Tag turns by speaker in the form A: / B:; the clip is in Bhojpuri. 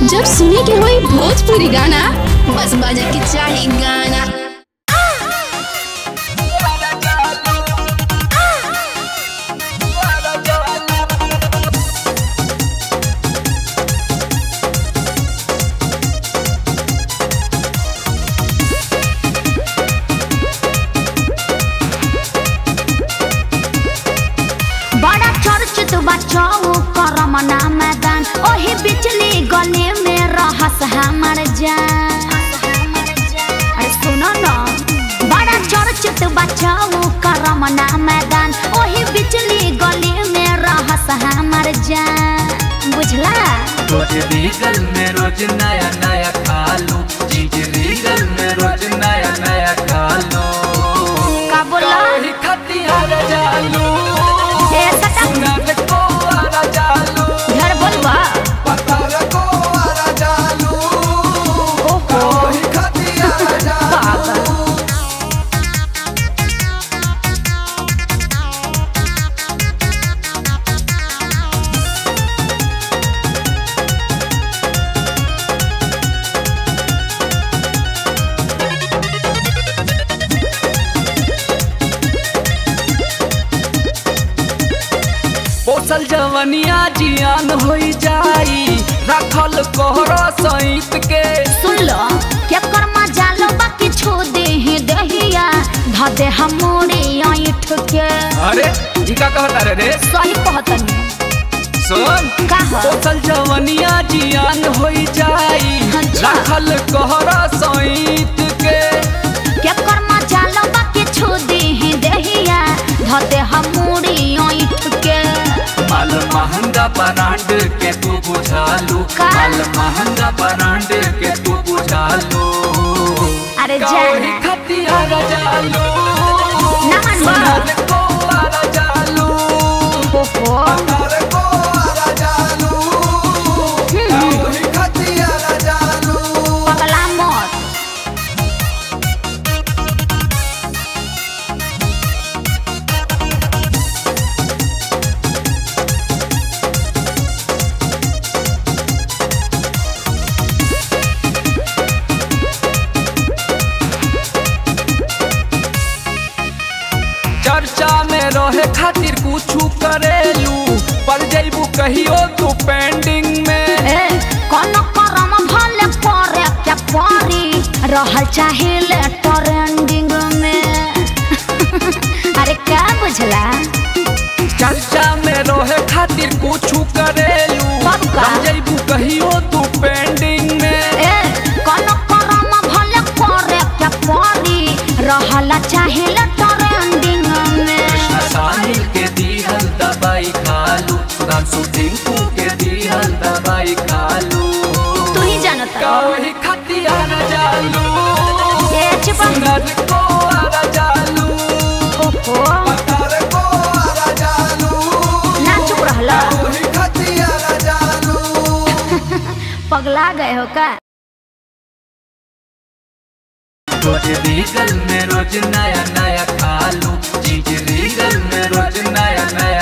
A: जब सुने के होई भोजपुरी गाना बस बजे के चाही गाना
B: बड़ा चर्चित बचाओ करमना मैदान ओही बिचली गली में रहस हमर जान अरे सुनो न बड़ा चर्चित बचाओ करमना मैदान ओही बिचली गली में रहस हमर जान बुझला
C: रोज रीगल में रोज नया नया खालू चीज रीगल में रोज नया नया खालू
B: का बोला
C: काहे खतियार जालू
B: ए सटा
C: सुनत को आरा जालू
B: घर बोलबा
C: पतार को आरा जालू
B: ओहो
C: काहे खतियार जालू
B: पागल
C: पोसल जवनिया जियान होई जाई रखल कोहरा सईत के
B: सुन लो क्या कर्मा जालो बाकी छो दे है दहिया ध दे हमोरे ऐठ के
C: अरे ई का कहता रे रे
B: सही कहतनी
C: सुन
B: का ह?
C: पोसल जवनिया जियान होई जाई
B: अच्छा।
C: रखल कोहरा सईत के
B: क्या कर्मा जालो बाकी छो दे है दहिया ध दे हमोरे ऐठ के
C: माल महंगा ब्रांड के तू बुझालू
B: का?
C: माल महंगा ब्रांड के तू बुझालू
B: अरे
C: काहे
B: जाना
C: खतियार जालू
B: ना मनवा
C: सुनत को आरा जालू
B: ओहो
C: पतार को आरा जालू काहे खतियार जालू
B: पगला मत
C: चर्चा में रहे खातिर कुछ करेलू पर जैबू कहियो तू पेंडिंग में
B: ए कोनो करम भले परे क्या परी रहल चाहिए ट्रेंडिंग में अरे क्या बुझला
C: चर्चा में रहे खातिर कुछ करेलू
B: कब का?
C: पर जैबू कहियो तू पेंडिंग में
B: ए कोनो करम भले परे क्या परी रहल चाहिए ट्रेंडिंग में
C: कृष्ण साहिल के दिहल दवाई खालू सुधांशु टिंकू के दिहल दवाई खालू
B: तू ही जानता
C: काहे खतियार जालू
B: ए चुप
C: सुनत को आरा जालू
B: ओहो
C: पतार को आरा जालू
B: ना चुप रहला
C: काहे खतियार जालू
B: पगला गए हो का
C: रोज रीगल में रोज नया नया खालू चीज रीगल में रोज नया नया